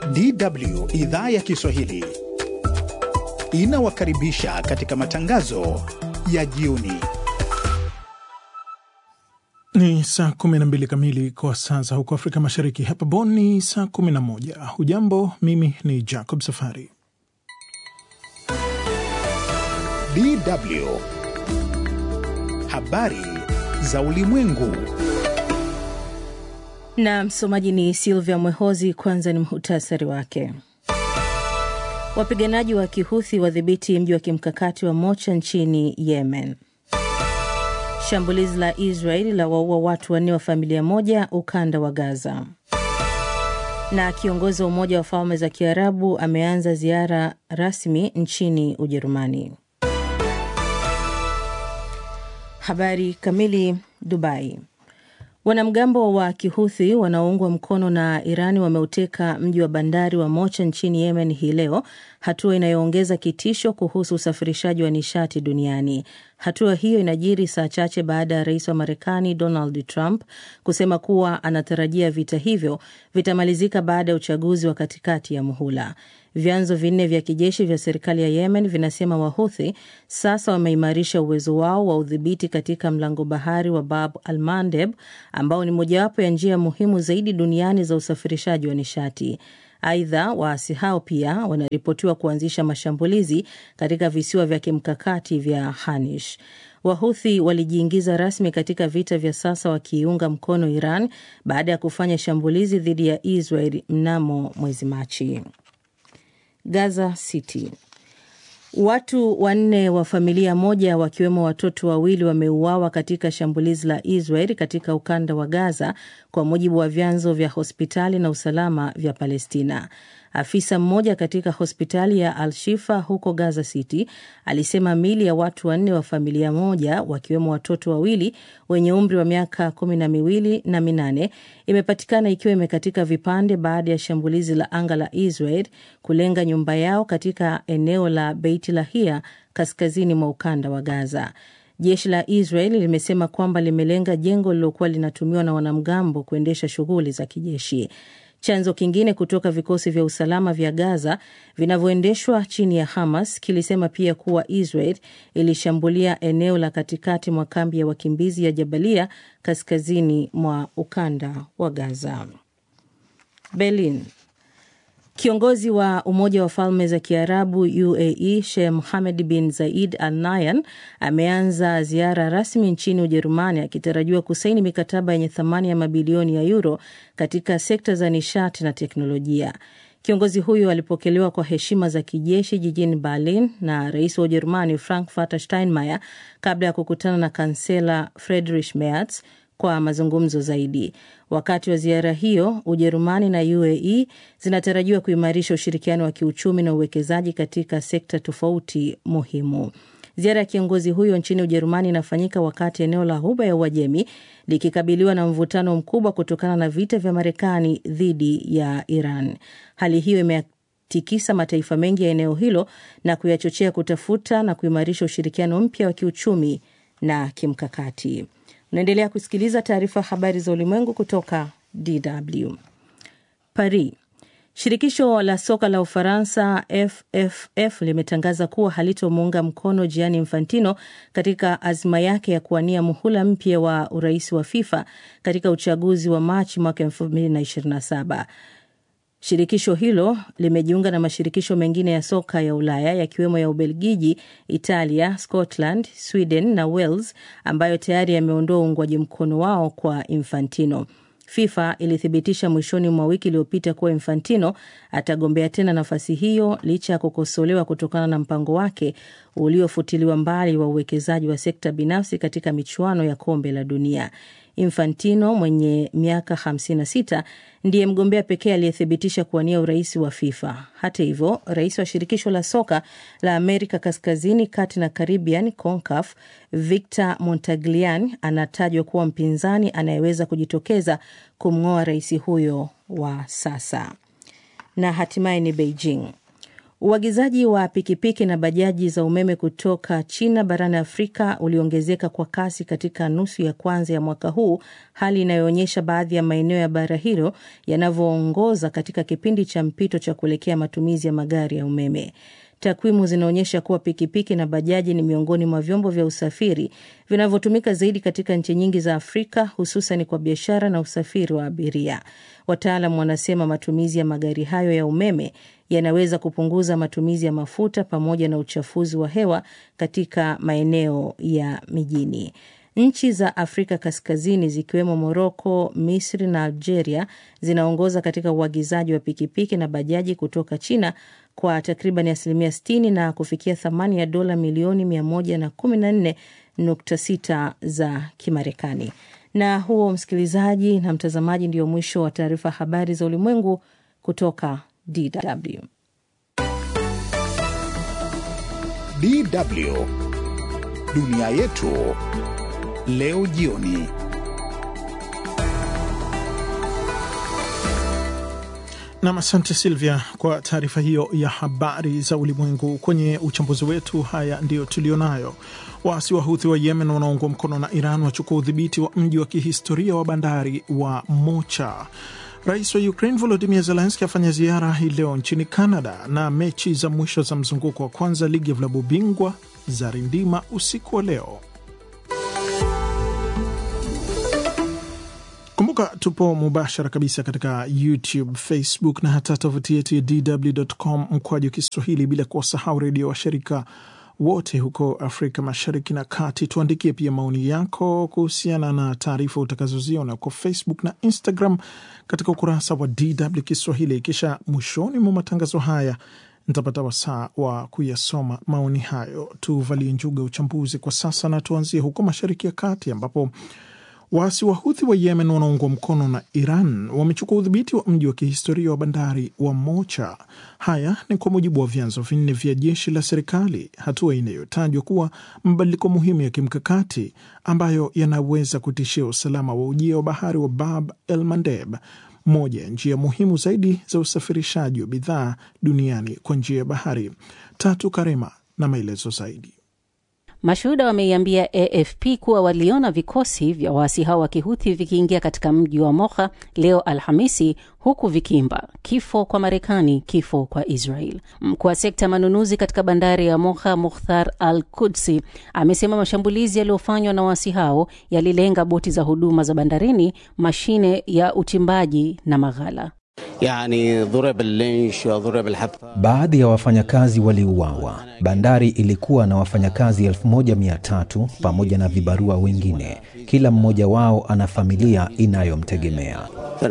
DW idhaa ya Kiswahili inawakaribisha katika matangazo ya jioni. Ni saa 12 kamili kwa saa za huko Afrika Mashariki. Hapa Bonn ni saa 11. Hujambo, mimi ni Jacob Safari. DW habari za ulimwengu na msomaji ni Silvia Mwehozi. Kwanza ni muhtasari wake. Wapiganaji wa Kihuthi wadhibiti mji wa kimkakati wa Mocha nchini Yemen. Shambulizi la Israeli la waua watu wanne wa familia moja ukanda wa Gaza. Na kiongozi wa Umoja wa Falme za Kiarabu ameanza ziara rasmi nchini Ujerumani. Habari kamili. Dubai. Wanamgambo wa Kihuthi wanaoungwa mkono na Irani wameuteka mji wa bandari wa Mocha nchini Yemen hii leo, hatua inayoongeza kitisho kuhusu usafirishaji wa nishati duniani. Hatua hiyo inajiri saa chache baada ya rais wa Marekani Donald Trump kusema kuwa anatarajia vita hivyo vitamalizika baada ya uchaguzi wa katikati ya muhula. Vyanzo vinne vya kijeshi vya serikali ya Yemen vinasema Wahuthi sasa wameimarisha uwezo wao wa udhibiti katika mlango bahari wa Bab al Mandeb, ambao ni mojawapo ya njia muhimu zaidi duniani za usafirishaji wa nishati. Aidha, waasi hao pia wanaripotiwa kuanzisha mashambulizi katika visiwa vya kimkakati vya Hanish. Wahuthi walijiingiza rasmi katika vita vya sasa wakiiunga mkono Iran baada ya kufanya shambulizi dhidi ya Israel mnamo mwezi Machi. Gaza City. Watu wanne wa familia moja wakiwemo watoto wawili wameuawa katika shambulizi la Israel katika ukanda wa Gaza, kwa mujibu wa vyanzo vya hospitali na usalama vya Palestina. Afisa mmoja katika hospitali ya Al-Shifa huko Gaza City alisema mili ya watu wanne wa familia moja wakiwemo watoto wawili wenye umri wa miaka kumi na miwili na minane imepatikana ikiwa imekatika vipande baada ya shambulizi la anga la Israel kulenga nyumba yao katika eneo la Beit Lahia kaskazini mwa ukanda wa Gaza. Jeshi la Israel limesema kwamba limelenga jengo lililokuwa linatumiwa na wanamgambo kuendesha shughuli za kijeshi. Chanzo kingine kutoka vikosi vya usalama vya Gaza vinavyoendeshwa chini ya Hamas kilisema pia kuwa Israel ilishambulia eneo la katikati mwa kambi ya wakimbizi ya Jabalia kaskazini mwa ukanda wa Gaza. Berlin. Kiongozi wa Umoja wa Falme za Kiarabu UAE Sheikh Mohammed bin Zayed Al Nahyan ameanza ziara rasmi nchini Ujerumani akitarajiwa kusaini mikataba yenye thamani ya mabilioni ya euro katika sekta za nishati na teknolojia. Kiongozi huyo alipokelewa kwa heshima za kijeshi jijini Berlin na rais wa Ujerumani Frank Walter Steinmeier kabla ya kukutana na kansela Friedrich Merz kwa mazungumzo zaidi. Wakati wa ziara hiyo, Ujerumani na UAE zinatarajiwa kuimarisha ushirikiano wa kiuchumi na uwekezaji katika sekta tofauti muhimu. Ziara ya kiongozi huyo nchini Ujerumani inafanyika wakati eneo la Ghuba ya Uajemi likikabiliwa na mvutano mkubwa kutokana na vita vya Marekani dhidi ya Iran. Hali hiyo imetikisa mataifa mengi ya eneo hilo na kuyachochea kutafuta na kuimarisha ushirikiano mpya wa kiuchumi na kimkakati. Unaendelea kusikiliza taarifa ya habari za ulimwengu kutoka DW. Paris. Shirikisho la soka la Ufaransa FFF limetangaza kuwa halitomuunga mkono Gianni Infantino katika azma yake ya kuwania muhula mpya wa urais wa FIFA katika uchaguzi wa Machi mwaka 2027. Shirikisho hilo limejiunga na mashirikisho mengine ya soka ya Ulaya yakiwemo ya Ubelgiji, Italia, Scotland, Sweden na Wales ambayo tayari yameondoa uungwaji mkono wao kwa Infantino. FIFA ilithibitisha mwishoni mwa wiki iliyopita kuwa Infantino atagombea tena nafasi hiyo licha ya kukosolewa kutokana na mpango wake uliofutiliwa mbali wa uwekezaji wa sekta binafsi katika michuano ya kombe la dunia. Infantino mwenye miaka 56 ndiye mgombea pekee aliyethibitisha kuwania urais wa FIFA. Hata hivyo, rais wa shirikisho la soka la Amerika Kaskazini, Kati na Caribbean, CONCACAF, Victor Montagliani anatajwa kuwa mpinzani anayeweza kujitokeza kumng'oa rais huyo wa sasa. Na hatimaye ni Beijing. Uagizaji wa pikipiki na bajaji za umeme kutoka China barani Afrika uliongezeka kwa kasi katika nusu ya kwanza ya mwaka huu, hali inayoonyesha baadhi ya maeneo ya bara hilo yanavyoongoza katika kipindi cha mpito cha kuelekea matumizi ya magari ya umeme. Takwimu zinaonyesha kuwa pikipiki na bajaji ni miongoni mwa vyombo vya usafiri vinavyotumika zaidi katika nchi nyingi za Afrika, hususan kwa biashara na usafiri wa abiria. Wataalam wanasema matumizi ya magari hayo ya umeme yanaweza kupunguza matumizi ya mafuta pamoja na uchafuzi wa hewa katika maeneo ya mijini. Nchi za Afrika Kaskazini zikiwemo Moroko, Misri na Algeria zinaongoza katika uagizaji wa pikipiki na bajaji kutoka China kwa takriban asilimia 60 na kufikia thamani ya dola milioni 114.6 za Kimarekani. Na huo, msikilizaji na mtazamaji, ndio mwisho wa taarifa habari za ulimwengu kutoka DW. DW dunia yetu leo jioni. Nam, asante Silvia kwa taarifa hiyo ya habari za ulimwengu. Kwenye uchambuzi wetu, haya ndiyo tulionayo. Waasi wa Huthi wa Yemen wanaoungwa mkono na Iran wachukua udhibiti wa mji wa kihistoria wa bandari wa Mocha. Rais wa Ukraine Volodimir Zelenski afanya ziara hii leo nchini Canada, na mechi za mwisho za mzunguko wa kwanza ligi ya vilabu bingwa za rindima usiku wa leo. Kumbuka tupo mubashara kabisa katika YouTube, Facebook na hata tovuti yetu ya DW.com mkwaju Kiswahili, bila kuwasahau redio washirika wote huko Afrika Mashariki na Kati. Tuandikie pia maoni yako kuhusiana na taarifa utakazoziona huko Facebook na Instagram katika ukurasa wa DW Kiswahili. Kisha mwishoni mwa matangazo haya nitapata wasaa wa kuyasoma maoni hayo. Tuvalie njuga uchambuzi kwa sasa, na tuanzie huko Mashariki ya Kati ambapo waasi wa Huthi wa Yemen wanaungwa mkono na Iran wamechukua udhibiti wa mji wa kihistoria wa bandari wa Mocha. Haya ni kwa mujibu wa vyanzo vinne vya jeshi la serikali, hatua inayotajwa kuwa mabadiliko muhimu ya kimkakati ambayo yanaweza kutishia usalama wa ujia wa bahari wa Bab el Mandeb, moja ya njia muhimu zaidi za usafirishaji wa bidhaa duniani kwa njia ya bahari. Tatu Karema na maelezo zaidi. Mashuhuda wameiambia AFP kuwa waliona vikosi vya waasi hao wa kihuthi vikiingia katika mji wa Mocha leo Alhamisi, huku vikiimba kifo kwa Marekani, kifo kwa Israel. Mkuu wa sekta ya manunuzi katika bandari ya Mocha, Mukhtar Al Kudsi, amesema mashambulizi yaliyofanywa na waasi hao yalilenga boti za huduma za bandarini, mashine ya uchimbaji na maghala. Yani, dhurib al-linsh wa dhurib al-hatta. Baadhi ya wafanyakazi waliuawa. Bandari ilikuwa na wafanyakazi 1300 pamoja na vibarua wengine. Kila mmoja wao ana familia inayomtegemea.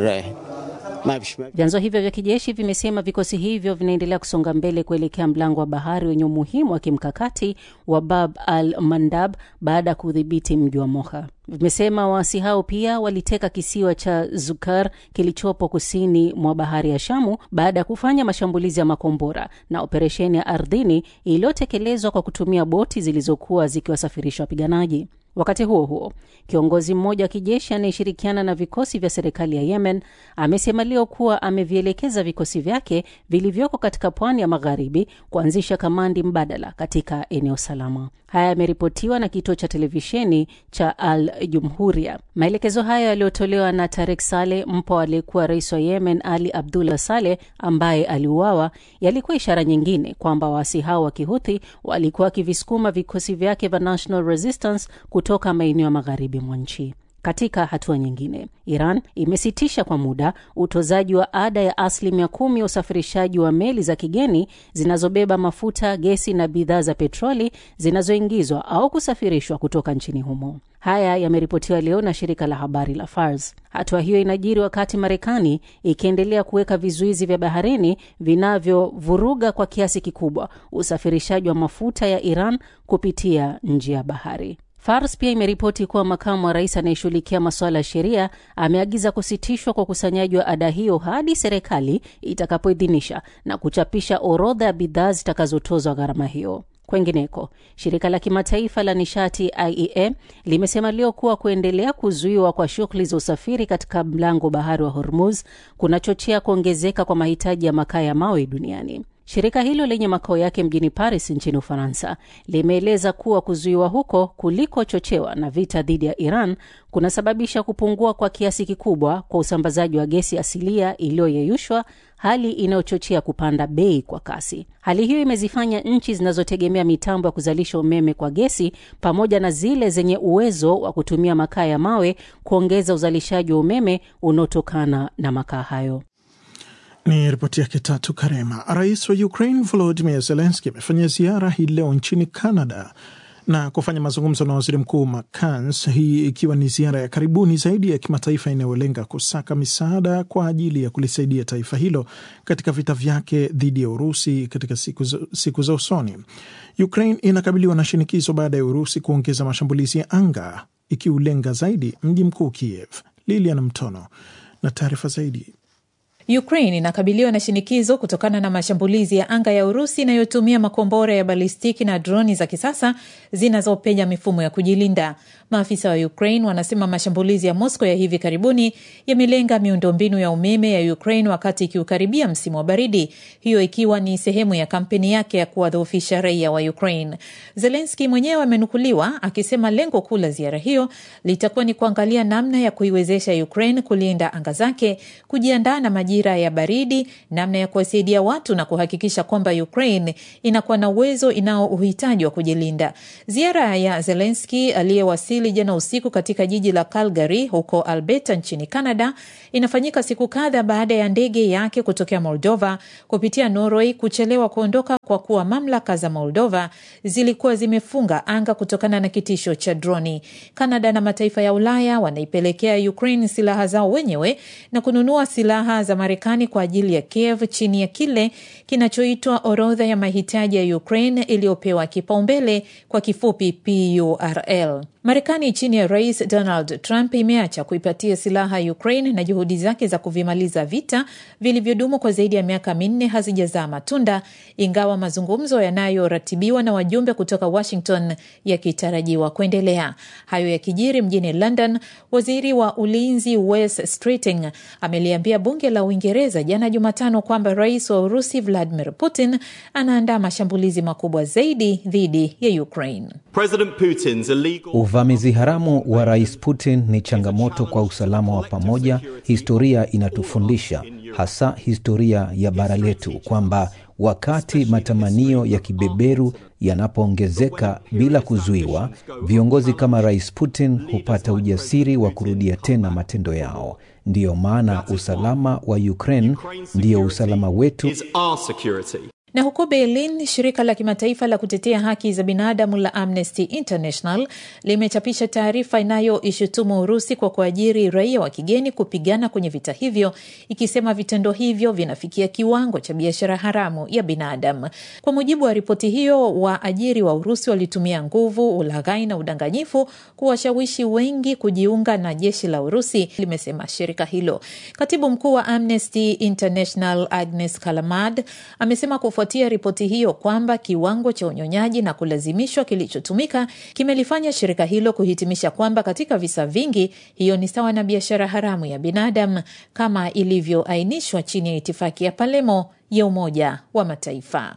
Vyanzo hivyo vya kijeshi vimesema vikosi hivyo vinaendelea kusonga mbele kuelekea mlango wa bahari wenye umuhimu wa kimkakati wa Bab al Mandab baada ya kudhibiti mji wa Mocha. Vimesema waasi hao pia waliteka kisiwa cha Zukar kilichopo kusini mwa bahari ya Shamu baada ya kufanya mashambulizi ya makombora na operesheni ya ardhini iliyotekelezwa kwa kutumia boti zilizokuwa zikiwasafirisha wapiganaji. Wakati huo huo, kiongozi mmoja wa kijeshi anayeshirikiana na vikosi vya serikali ya Yemen amesema leo kuwa amevielekeza vikosi vyake vilivyoko katika pwani ya magharibi kuanzisha kamandi mbadala katika eneo salama. Haya yameripotiwa na kituo cha televisheni cha Al Jumhuria. Maelekezo hayo yaliyotolewa na Tarek Saleh, mpwa aliyekuwa rais wa Yemen Ali Abdullah Saleh ambaye aliuawa, yalikuwa ishara nyingine kwamba waasi hao wa kihuthi walikuwa wakivisukuma vikosi vyake vya National Resistance kutoka maeneo ya magharibi mwa nchi. Katika hatua nyingine, Iran imesitisha kwa muda utozaji wa ada ya asilimia kumi ya usafirishaji wa meli za kigeni zinazobeba mafuta, gesi na bidhaa za petroli zinazoingizwa au kusafirishwa kutoka nchini humo. Haya yameripotiwa leo na shirika la habari la Fars. Hatua hiyo inajiri wakati Marekani ikiendelea kuweka vizuizi vya baharini vinavyovuruga kwa kiasi kikubwa usafirishaji wa mafuta ya Iran kupitia njia ya bahari. Fars pia imeripoti kuwa makamu wa rais anayeshughulikia masuala ya sheria ameagiza kusitishwa kwa ukusanyaji wa ada hiyo hadi serikali itakapoidhinisha na kuchapisha orodha ya bidhaa zitakazotozwa gharama hiyo. Kwengineko, shirika la kimataifa la nishati IEA limesema leo kuwa kuendelea kuzuiwa kwa shughuli za usafiri katika mlango bahari wa Hormuz kunachochea kuongezeka kwa mahitaji ya makaa ya mawe duniani. Shirika hilo lenye makao yake mjini Paris nchini Ufaransa limeeleza kuwa kuzuiwa huko kulikochochewa na vita dhidi ya Iran kunasababisha kupungua kwa kiasi kikubwa kwa usambazaji wa gesi asilia iliyoyeyushwa, hali inayochochea kupanda bei kwa kasi. Hali hiyo imezifanya nchi zinazotegemea mitambo ya kuzalisha umeme kwa gesi pamoja na zile zenye uwezo wa kutumia makaa ya mawe kuongeza uzalishaji wa umeme unaotokana na makaa hayo. Ni ripoti yake Tatu Karema. Rais wa Ukraine Volodymyr Zelensky amefanya ziara hii leo nchini Canada na kufanya mazungumzo na waziri mkuu Makans, hii ikiwa ni ziara ya karibuni zaidi ya kimataifa inayolenga kusaka misaada kwa ajili ya kulisaidia taifa hilo katika vita vyake dhidi ya Urusi katika siku za, siku za usoni. Ukraine inakabiliwa na shinikizo baada ya Urusi kuongeza mashambulizi ya anga ikiulenga zaidi mji mkuu Kiev. Lilian Mtono na taarifa zaidi. Ukraine inakabiliwa na shinikizo kutokana na mashambulizi ya anga ya Urusi inayotumia makombora ya balistiki na droni za kisasa zinazopenya mifumo ya kujilinda. Maafisa wa Ukraine wanasema mashambulizi ya Moscow ya hivi karibuni yamelenga miundombinu ya umeme ya Ukraine wakati ikiukaribia msimu wa baridi, hiyo ikiwa ni sehemu ya kampeni yake ya kuwadhoofisha raia wa Ukraine. Zelensky mwenyewe amenukuliwa akisema lengo kuu la ziara hiyo litakuwa ni kuangalia namna ya kuiwezesha Ukraine kulinda anga zake, kujiandaa na majira ya baridi, namna ya kuwasaidia watu na kuhakikisha kwamba Ukraine inakuwa na uwezo inao uhitaji wa kujilinda. Ziara ya Zelensky aliyewasili jana usiku katika jiji la Calgary huko Alberta nchini Canada inafanyika siku kadha baada ya ndege yake kutokea Moldova kupitia Norway kuchelewa kuondoka kwa kuwa mamlaka za Moldova zilikuwa zimefunga anga kutokana na kitisho cha droni. Canada na mataifa ya Ulaya wanaipelekea Ukraine silaha zao wenyewe na kununua silaha za Marekani kwa ajili ya Kiev chini ya kile kinachoitwa orodha ya mahitaji ya Ukraine iliyopewa kipaumbele kwa kifupi PURL. Marekani chini ya Rais Donald Trump imeacha kuipatia silaha Ukraine na juhudi zake za kuvimaliza vita vilivyodumu kwa zaidi ya miaka minne hazijazaa matunda, ingawa mazungumzo yanayoratibiwa na wajumbe kutoka Washington yakitarajiwa kuendelea. Hayo yakijiri mjini London, waziri wa ulinzi Wes Streeting ameliambia bunge la Uingereza jana Jumatano kwamba rais wa Urusi Vladimir Putin anaandaa mashambulizi makubwa zaidi dhidi ya Ukraine. President Putin's illegal Uvamizi haramu wa Rais Putin ni changamoto kwa usalama wa pamoja. Historia inatufundisha, hasa historia ya bara letu, kwamba wakati matamanio ya kibeberu yanapoongezeka bila kuzuiwa, viongozi kama Rais Putin hupata ujasiri wa kurudia tena matendo yao. Ndiyo maana usalama wa Ukraine ndiyo usalama wetu. is our security. Na huko Berlin, shirika la kimataifa la kutetea haki za binadamu la Amnesty International limechapisha taarifa inayoishutumu Urusi kwa kuajiri raia wa kigeni kupigana kwenye vita hivyo, ikisema vitendo hivyo vinafikia kiwango cha biashara haramu ya binadamu. Kwa mujibu wa ripoti hiyo, waajiri wa Urusi walitumia nguvu, ulaghai na udanganyifu kuwashawishi wengi kujiunga na jeshi la Urusi, limesema shirika hilo. Katibu mkuu wa Amnesty International Agnes Kalamad amesema kufuatia ripoti hiyo kwamba kiwango cha unyonyaji na kulazimishwa kilichotumika kimelifanya shirika hilo kuhitimisha kwamba katika visa vingi hiyo ni sawa na biashara haramu ya binadamu kama ilivyoainishwa chini ya itifaki ya Palemo ya Umoja wa Mataifa.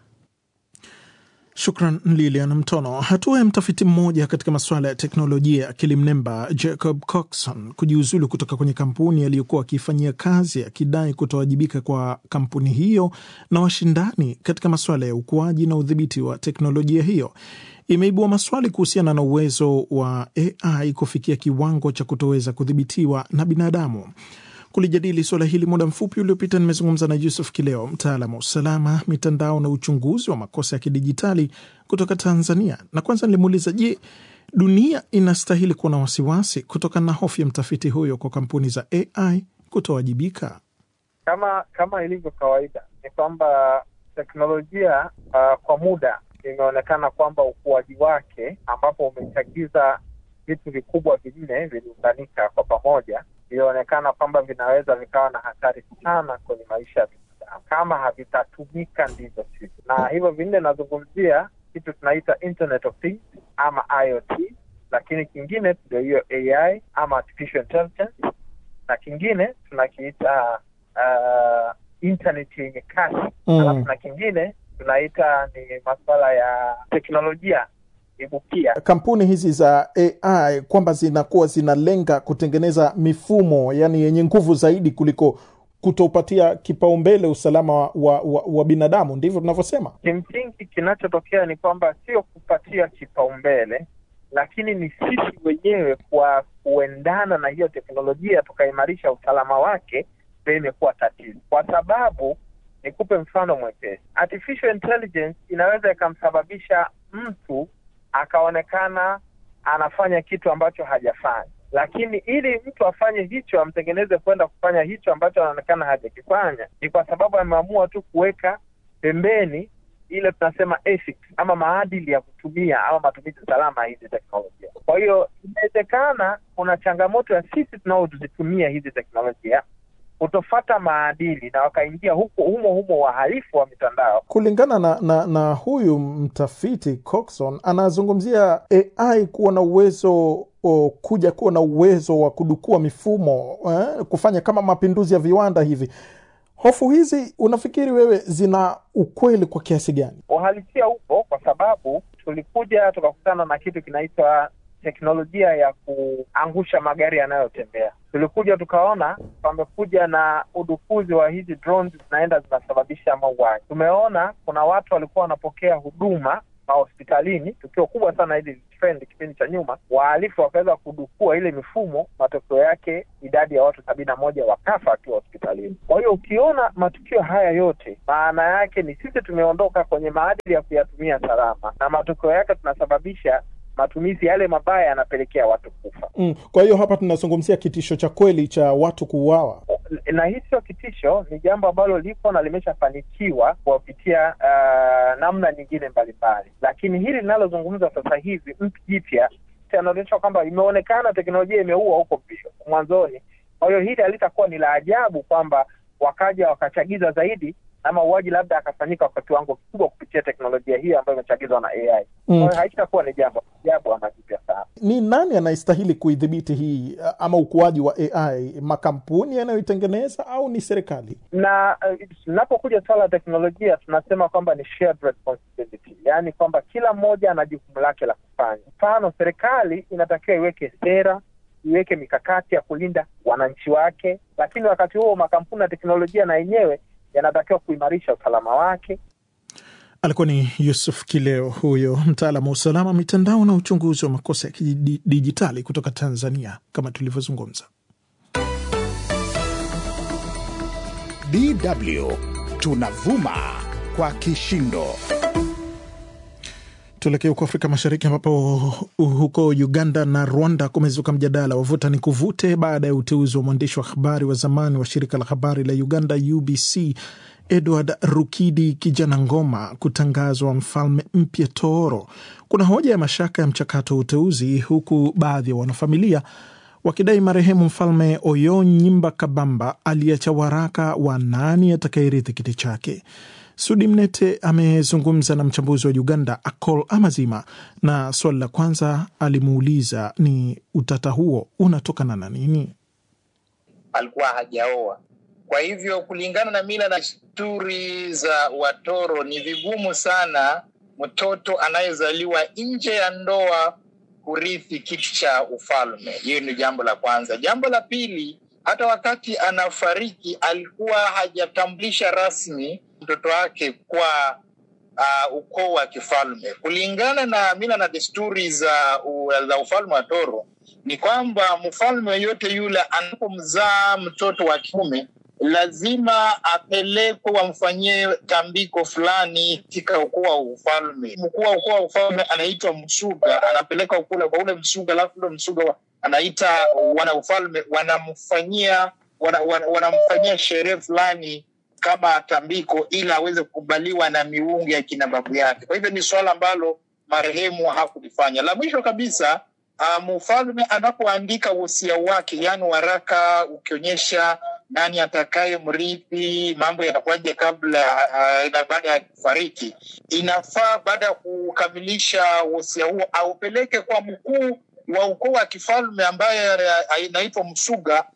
Shukran Lilian Mtono. Hatua ya mtafiti mmoja katika masuala ya teknolojia ya akili mnemba Jacob Coxon kujiuzulu kutoka kwenye kampuni aliyokuwa akiifanyia kazi akidai kutowajibika kwa kampuni hiyo na washindani katika masuala ya ukuaji na udhibiti wa teknolojia hiyo imeibua maswali kuhusiana na uwezo wa AI kufikia kiwango cha kutoweza kudhibitiwa na binadamu. Kulijadili suala hili muda mfupi uliopita, nimezungumza na Yusuf Kileo, mtaalamu wa usalama mitandao na uchunguzi wa makosa ya kidijitali kutoka Tanzania, na kwanza nilimuuliza, je, dunia inastahili kuwa na wasiwasi kutokana na hofu ya mtafiti huyo kwa kampuni za AI kutowajibika? Kama kama ilivyo kawaida ni kwamba teknolojia uh, kwa muda imeonekana kwamba ukuaji wake ambapo umechagiza vitu vikubwa vinne viliunganika kwa pamoja vilionekana kwamba vinaweza vikawa na hatari sana kwenye maisha ya binadamu kama havitatumika ndivyo sivyo. Na hivyo vinne nazungumzia kitu tunaita Internet of Things ama IoT, lakini kingine ndio hiyo AI ama artificial intelligence, na kingine tunakiita uh, internet yenye kasi Mm. alafu na kingine tunaita ni masuala ya teknolojia ibukia kampuni hizi za AI kwamba zinakuwa zinalenga kutengeneza mifumo yani yenye nguvu zaidi kuliko kutopatia kipaumbele usalama wa, wa, wa, wa binadamu, ndivyo tunavyosema. kimsingi kinachotokea ni kwamba sio kupatia kipaumbele lakini ni sisi wenyewe kwa kuendana na hiyo teknolojia tukaimarisha usalama wake ndio imekuwa tatizo kwa sababu nikupe mfano mwepesi artificial intelligence inaweza ikamsababisha mtu akaonekana anafanya kitu ambacho hajafanya lakini ili mtu afanye hicho amtengeneze kwenda kufanya hicho ambacho anaonekana hajakifanya ni kwa sababu ameamua tu kuweka pembeni ile tunasema ethics ama maadili ya kutumia ama matumizi salama ya hizi teknolojia kwa hiyo inawezekana kuna changamoto ya sisi tunaozitumia hizi teknolojia kutofata maadili na wakaingia huko humo humo wahalifu wa mitandao Kulingana na, na, na huyu mtafiti Coxon anazungumzia AI kuwa na uwezo o, kuja kuwa na uwezo wa kudukua mifumo eh, kufanya kama mapinduzi ya viwanda hivi. Hofu hizi unafikiri wewe zina ukweli kwa kiasi gani? uhalisia upo kwa sababu tulikuja tukakutana na kitu kinaitwa teknolojia ya kuangusha magari yanayotembea tulikuja tukaona pamekuja na udukuzi wa hizi drones zinaenda zinasababisha mauaji tumeona kuna watu walikuwa wanapokea huduma mahospitalini tukio kubwa sana hili trend kipindi cha nyuma wahalifu wakaweza kudukua ile mifumo matokeo yake idadi ya watu sabini na moja wakafa wakiwa hospitalini kwa hiyo ukiona matukio haya yote maana yake ni sisi tumeondoka kwenye maadili ya kuyatumia salama na matokeo yake tunasababisha matumizi yale mabaya yanapelekea watu kufa Mm, kwa hiyo hapa tunazungumzia kitisho cha kweli cha watu kuuawa. na hii sio kitisho ni jambo ambalo lipo na limeshafanikiwa kuwapitia uh, namna nyingine mbalimbali lakini hili linalozungumza sasa hivi mtu jipya anaonyesha kwamba imeonekana teknolojia imeua huko mbio mwanzoni kwa hiyo hili halitakuwa ni la ajabu kwamba wakaja wakachagiza zaidi na mauaji labda akafanyika kwa kiwango kikubwa kupitia teknolojia hii ambayo imechagizwa na ai Mm. kwa hiyo haitakuwa ni jambo ajabu ama jipya sana Ni nani anayestahili kuidhibiti hii uh, ama ukuaji wa AI? Makampuni yanayoitengeneza au ni serikali? na uh, tunapokuja swala la teknolojia tunasema kwamba ni shared responsibility yaani kwamba kila mmoja ana jukumu lake la kufanya mfano serikali inatakiwa iweke sera iweke mikakati ya kulinda wananchi wake lakini wakati huo makampuni ya teknolojia na yenyewe yanatakiwa kuimarisha usalama wake Alikuwa ni Yusuf Kileo, huyo mtaalamu wa usalama mitandao na uchunguzi wa makosa ya kidijitali kutoka Tanzania, kama tulivyozungumza. DW tunavuma kwa kishindo. Tuelekee huko Afrika Mashariki ambapo huko Uganda na Rwanda kumezuka mjadala wavuta ni kuvute baada ya uteuzi wa mwandishi wa habari wa zamani wa shirika la habari la Uganda UBC Edward Rukidi Kijana Ngoma kutangazwa mfalme mpya Tooro. Kuna hoja ya mashaka ya mchakato wa uteuzi, huku baadhi ya wanafamilia wakidai marehemu mfalme Oyonyimba Kabamba aliacha waraka wa nani atakayerithi kiti chake. Sudi Mnete amezungumza na mchambuzi wa Uganda Akol Amazima, na swali la kwanza alimuuliza ni utata huo unatokana na nini? alikuwa hajaoa. Kwa hivyo kulingana na mila na desturi za Watoro, ni vigumu sana mtoto anayezaliwa nje ya ndoa kurithi kiti cha ufalme. Hiyo ni jambo la kwanza. Jambo la pili, hata wakati anafariki alikuwa hajatambulisha rasmi mtoto wake kwa uh, ukoo wa kifalme. Kulingana na mila na desturi za, u, za ufalme wa Toro ni kwamba mfalme yoyote yule anapomzaa mtoto wa kiume lazima apelekwe wamfanyie tambiko fulani katika ukoo wa ufalme. Mkuu wa ukoo wa ufalme anaitwa msuga, anapeleka kule kwa ule msuga, alafu ule msuga wa- anaita wana ufalme wanamfanyia wana, wana, wanamfanyia sherehe fulani kama tambiko ili aweze kukubaliwa na miungu ya kina babu yake. Kwa hivyo ni swala ambalo marehemu hakulifanya. La mwisho kabisa, uh, mfalme anapoandika wosia wake, yaani waraka ukionyesha nani atakaye mrithi, mambo yatakuwaje kabla uh, na baada ya kufariki, inafaa baada ya kukamilisha wosia huo aupeleke kwa mkuu wa ukoo wa kifalme ambaye uh, inaitwa msuga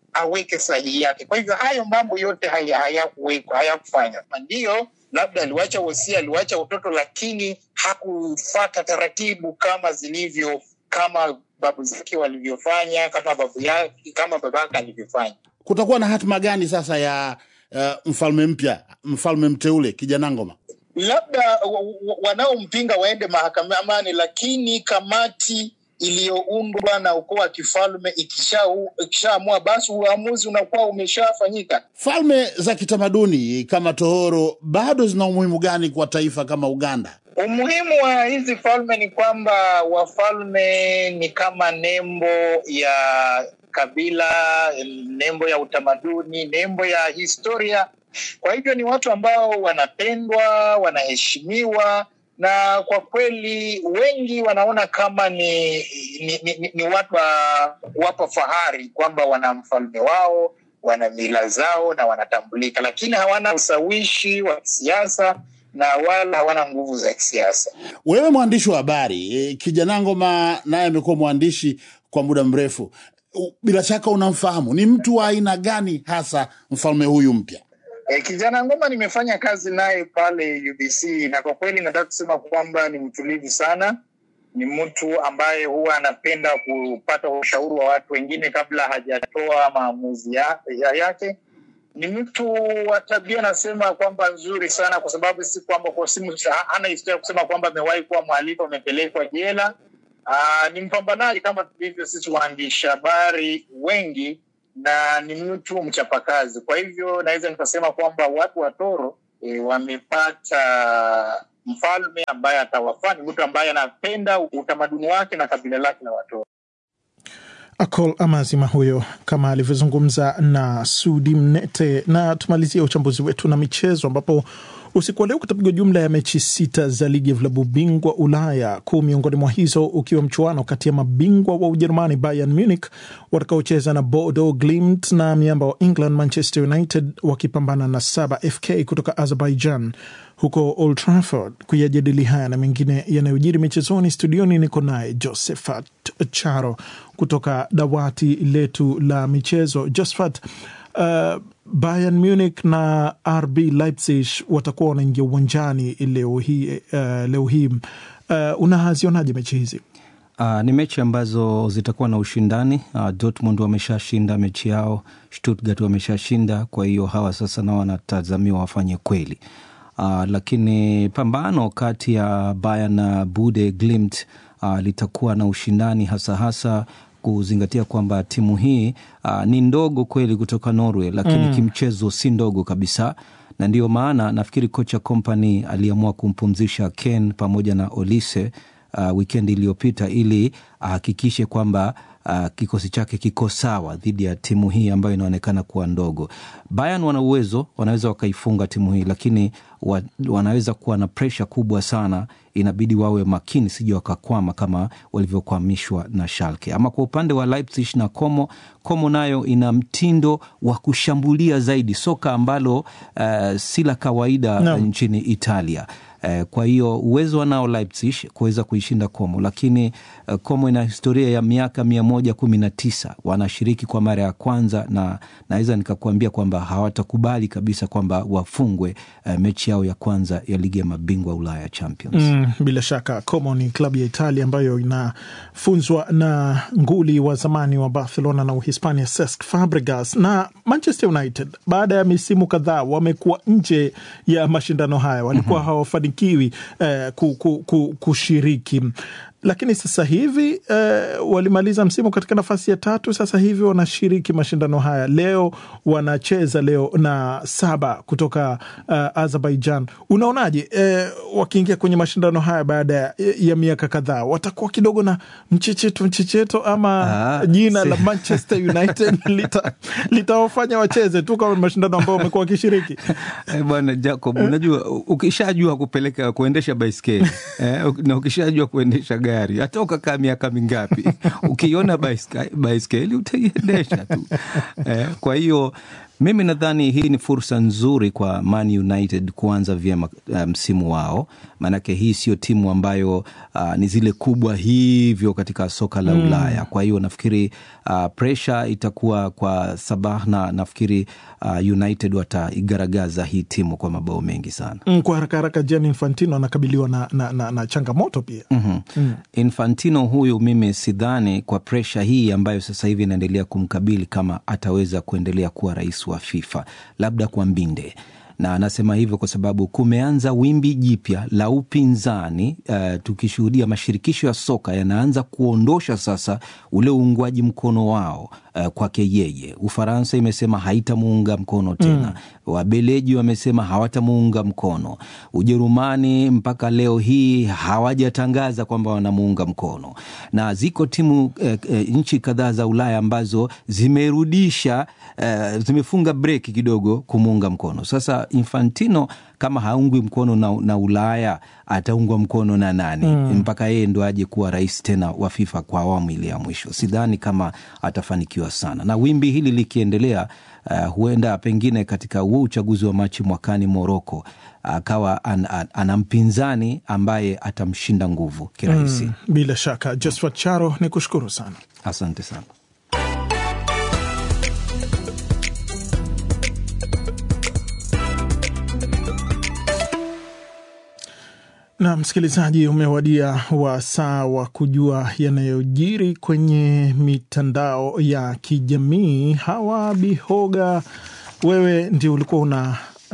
aweke sahihi yake. Kwa hivyo hayo mambo yote haya- hayakuwekwa, hayakufanywa. Ndio labda aliwacha wosia, aliwacha utoto, lakini hakufata taratibu kama zilivyo, kama babu zake walivyofanya, kama babu yake, kama babake alivyofanya. Kutakuwa na hatima gani sasa ya uh, mfalme mpya, mfalme mteule kijana Ngoma? labda wa- wa- wanaompinga waende mahakamani, lakini kamati iliyoundwa na ukoo wa kifalme ikishaamua ikisha basi uamuzi unakuwa umeshafanyika. Falme za kitamaduni kama tohoro bado zina umuhimu gani kwa taifa kama Uganda? Umuhimu wa hizi falme ni kwamba wafalme ni kama nembo ya kabila, nembo ya utamaduni, nembo ya historia. Kwa hivyo ni watu ambao wanapendwa, wanaheshimiwa na kwa kweli wengi wanaona kama ni ni, ni, ni, ni watu wa kuwapa fahari kwamba wana mfalme wao, wana mila zao na wanatambulika, lakini hawana ushawishi wa kisiasa na wala hawana nguvu za kisiasa. Wewe mwandishi wa habari e, kijana Ngoma naye amekuwa mwandishi kwa muda mrefu, U- bila shaka unamfahamu. Ni mtu wa aina gani hasa mfalme huyu mpya? E, kijana Ngoma nimefanya kazi naye pale UBC na kwa kweli nataka kusema kwamba ni mtulivu sana. Ni mtu ambaye huwa anapenda kupata ushauri wa watu wengine kabla hajatoa maamuzi ya, ya yake. Ni mtu wa tabia nasema kwamba nzuri sana, kwa sababu si kwamba kwa simu hana historia ya kusema kwamba amewahi kuwa mhalifu amepelekwa jela. Aa, ni mpambanaji kama tulivyo sisi waandishi habari wengi na ni mtu mchapakazi. Kwa hivyo naweza nikasema kwamba watu wa Toro e, wamepata mfalme ambaye atawafaa. Ni mtu ambaye anapenda utamaduni wake na kabila lake la Watoro. Akol Amazima huyo kama alivyozungumza na Sudi Mnete. Na tumalizia uchambuzi wetu na michezo, ambapo usiku wa leo kutapigwa jumla ya mechi sita za ligi ya vilabu bingwa Ulaya, kuu miongoni mwa hizo ukiwa mchuano kati ya mabingwa wa Ujerumani Bayern Munich watakaocheza na Bodo Glimt na miamba wa England Manchester United wakipambana na Saba FK kutoka Azerbaijan huko Old Trafford. Kuyajadili haya na mengine yanayojiri michezoni, studioni niko naye Josephat Charo kutoka dawati letu la michezo. Josephat, uh, Bayern Munich na RB Leipzig watakuwa wanaingia uwanjani leo hii, uh, leo hii. Uh, unazionaje mechi hizi? Uh, ni mechi ambazo zitakuwa na ushindani. Uh, Dortmund wameshashinda mechi yao, Stuttgart wameshashinda, kwa hiyo hawa sasa nao wanatazamiwa wafanye kweli. Uh, lakini pambano kati ya Bayern na Bude Glimt uh, litakuwa na ushindani hasa hasa kuzingatia kwamba timu hii uh, ni ndogo kweli kutoka Norway, lakini Mm. kimchezo si ndogo kabisa, na ndiyo maana nafikiri kocha Kompany aliamua kumpumzisha Ken pamoja na Olise uh, wikendi iliyopita ili ahakikishe kwamba uh, kikosi chake kiko sawa dhidi ya timu hii ambayo inaonekana kuwa ndogo. Bayern wana uwezo, wanaweza wakaifunga timu hii, lakini wa, wanaweza kuwa na presha kubwa sana. Inabidi wawe makini, sija wakakwama kama walivyokwamishwa na Schalke. Ama kwa upande wa Leipzig na Como, Como nayo ina mtindo wa kushambulia zaidi, soka ambalo uh, si la kawaida Naam. nchini Italia. Eh, kwa hiyo uwezo wanao Leipzig kuweza kuishinda Como, lakini eh, Como ina historia ya miaka mia moja kumi na tisa wanashiriki kwa mara ya kwanza, na naweza nikakuambia kwamba hawatakubali kabisa kwamba wafungwe eh, mechi yao ya kwanza ya ligi ya mabingwa Ulaya Champions. Mm, bila shaka Como ni klabu ya Italia ambayo inafunzwa na nguli wa zamani wa Barcelona na Uhispania Cesc Fabregas. Na Manchester United baada ya misimu kadhaa wamekuwa nje ya mashindano haya, walikuwa hawafanikiwi eh, ku, ku, ku, kushiriki lakini sasa hivi eh, walimaliza msimu katika nafasi ya tatu. Sasa hivi wanashiriki mashindano haya. Leo wanacheza leo na Saba kutoka uh, Azerbaijan. Unaonaje eh, wakiingia kwenye mashindano haya baada ya, ya miaka kadhaa, watakuwa kidogo na mchecheto mchecheto, ama Ah, jina si- la Manchester United lita- litawafanya wacheze tu kama mashindano ambayo wamekuwa wakishiriki? Eh, Bwana Jacob, unajua u- ukishajua kupeleka kuendesha baiskeli eh, na ukishajua kuendesha gari, hata ukakaa miaka mingapi, ukiona baiska- baiskeli utaiendesha tu eh, kwa hiyo Mimi nadhani hii ni fursa nzuri kwa Man United kuanza vyema msimu um, wao, maanake hii sio timu ambayo uh, ni zile kubwa hivyo katika soka la mm. Ulaya. Kwa hiyo nafikiri uh, presha itakuwa kwa Sabah na nafikiri uh, United wataigaragaza hii timu kwa mabao mengi sana. Mm, kwa haraka haraka, Gianni Infantino anakabiliwa na, na, na, na changamoto pia mm-hmm. mm. Infantino huyu mimi sidhani kwa presha hii ambayo sasa hivi inaendelea kumkabili kama ataweza kuendelea kuwa rais wa FIFA, labda kwa mbinde na anasema hivyo kwa sababu kumeanza wimbi jipya la upinzani uh, tukishuhudia mashirikisho ya soka yanaanza kuondosha sasa ule uungwaji mkono wao uh, kwake yeye. Ufaransa imesema haitamuunga mkono tena mm. Wabeleji wamesema hawatamuunga mkono. Ujerumani mpaka leo hii hawajatangaza kwamba wanamuunga mkono, na ziko timu uh, uh, nchi kadhaa za Ulaya ambazo zimerudisha uh, zimefunga breki kidogo kumuunga mkono. Sasa Infantino kama haungwi mkono na, na Ulaya ataungwa mkono na nani? mm. mpaka yeye ndo aje kuwa rais tena wa FIFA kwa awamu ile ya mwisho. Sidhani kama atafanikiwa sana, na wimbi hili likiendelea, uh, huenda pengine katika huo uchaguzi wa Machi mwakani Moroko akawa an, an, ana mpinzani ambaye atamshinda nguvu kirahisi. mm. Bila shaka, Josphat Charo, ni kushukuru sana, asante sana. Na msikilizaji, umewadia wasaa wa kujua yanayojiri kwenye mitandao ya kijamii. Hawa Bihoga, wewe ndio ulikuwa una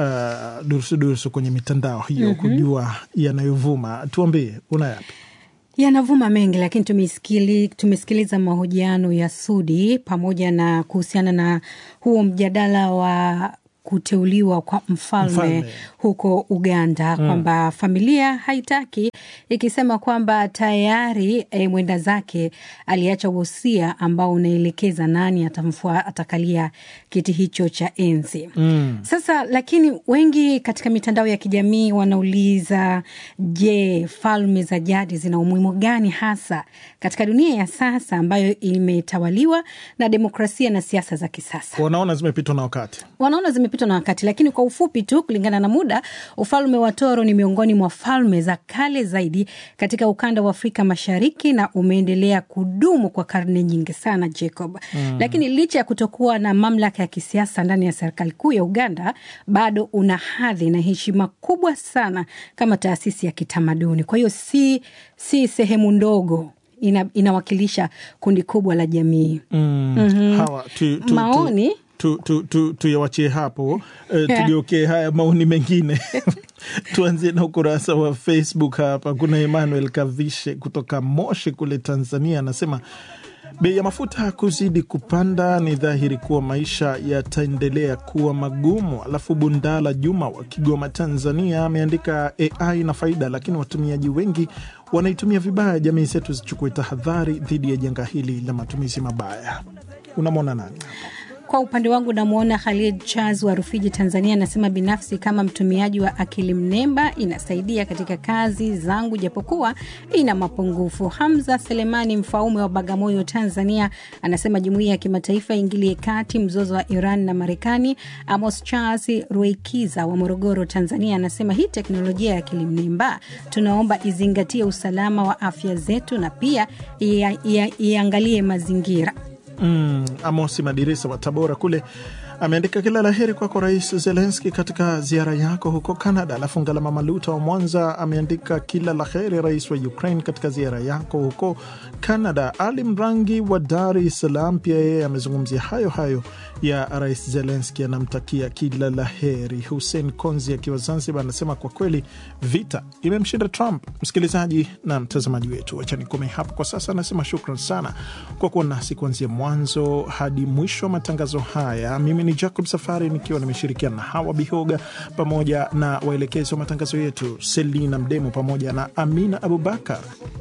uh, durusu durusu kwenye mitandao hiyo, mm-hmm. kujua yanayovuma. Tuambie, una yapi? Yanavuma mengi, lakini tumesikili, tumesikiliza mahojiano ya Sudi pamoja na kuhusiana na huo mjadala wa kuteuliwa kwa mfalme, mfalme huko Uganda mm. kwamba familia haitaki ikisema kwamba tayari e, mwenda zake aliacha wosia ambao unaelekeza nani atamfua atakalia kiti hicho cha enzi mm. Sasa lakini wengi katika mitandao ya kijamii wanauliza, je, falme za jadi zina umuhimu gani hasa katika dunia ya sasa ambayo imetawaliwa na demokrasia na siasa za kisasa? Wanaona zimepitwa na wakati, wanaona zimepitwa na wakati. Lakini kwa ufupi tu, kulingana na muda, ufalme wa Toro ni miongoni mwa falme za kale zaidi katika ukanda wa Afrika Mashariki na umeendelea kudumu kwa karne nyingi sana, Jacob. Mm. Lakini licha ya kutokuwa na mamlaka ya kisiasa ndani ya serikali kuu ya Uganda, bado una hadhi na heshima kubwa sana kama taasisi ya kitamaduni. Kwa hiyo si, si sehemu ndogo ina, inawakilisha kundi kubwa la jamii. Mm. Mm-hmm. Hawa, tu, tu, maoni tu tuyawachie tu, tu, hapo uh, tugeokee haya maoni mengine tuanzie na ukurasa wa Facebook hapa. Kuna Emmanuel Kavishe kutoka Moshi kule Tanzania, anasema bei ya mafuta kuzidi kupanda, ni dhahiri kuwa maisha yataendelea kuwa magumu. Alafu Bundala Juma wa Kigoma, Tanzania, ameandika AI na faida, lakini watumiaji wengi wanaitumia vibaya. Jamii zetu zichukue tahadhari dhidi ya janga hili la matumizi mabaya. Unamwona nani? Kwa upande wangu namwona Khalid Charles wa Rufiji, Tanzania, anasema binafsi, kama mtumiaji wa akili mnemba inasaidia katika kazi zangu, japokuwa ina mapungufu. Hamza Selemani Mfaume wa Bagamoyo, Tanzania, anasema jumuiya ya kimataifa ingilie kati mzozo wa Iran na Marekani. Amos Charles Ruikiza wa Morogoro, Tanzania, anasema hii teknolojia ya akili mnemba tunaomba izingatie usalama wa afya zetu na pia iangalie mazingira. Mm, Amosi Madirisa wa Tabora kule ameandika kila la heri kwako Rais Zelenski katika ziara yako huko Canada. Alafu Ngalama Maluta wa Mwanza ameandika kila la heri Rais wa Ukraine katika ziara yako huko Canada. Ali Mrangi wa Dar es Salaam pia yeye amezungumzia hayo hayo ya Rais Zelenski, anamtakia kila la heri. Hussein Konzi akiwa Zanzibar anasema kwa kweli vita imemshinda Trump. Msikilizaji na mtazamaji wetu, wacha nikome hapo kwa sasa. Anasema shukran sana kwa kuwa nasi kuanzia mwanzo hadi mwisho wa matangazo haya. Mimi ni Jacob Safari nikiwa nimeshirikiana na Hawa Bihoga pamoja na waelekezi wa matangazo yetu Selina Mdemo pamoja na Amina Abubakar.